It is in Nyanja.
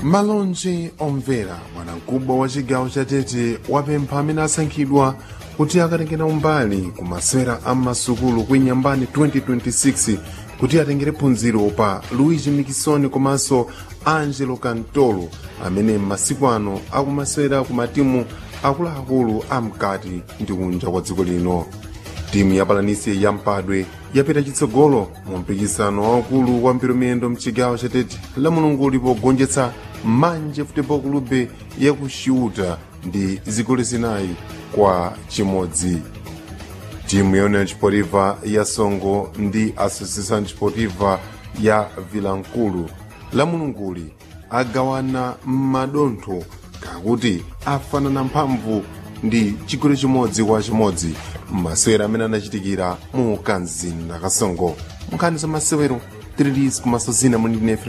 malonje omvera bwanamkubwa wa chigawo cha tete wapempha amene asankhidwa kuti akatengera umbali ku masewera a masukulu kuinyambani 2026 kuti atengere phunziro pa luigi mikisoni komanso angelo cantolo amene m'masiku ano akumasewera ku matimu akuluakulu amkati ndi kunja kwa dziko lino timu ya palanisi ya mpadwe yapita chitsogolo mu mpikisano waukulu wa mpiramiyendo mchigawo cha tete la mulunguli pogonjetsa manje futebol clube ya ku xiuta ndi zigoli zinayi kwa chimodzi timu ya union sportiva ya songo ndi associação sportiva ya vilankulu la mulunguli agawana madontho kakuti afanana mphamvu ndi chigoli chimodzi kwa chimodzi masewero amene anachitikira mu kanzinda kasongo nkhani za masewero tirilis kumaso zina muli ndinefe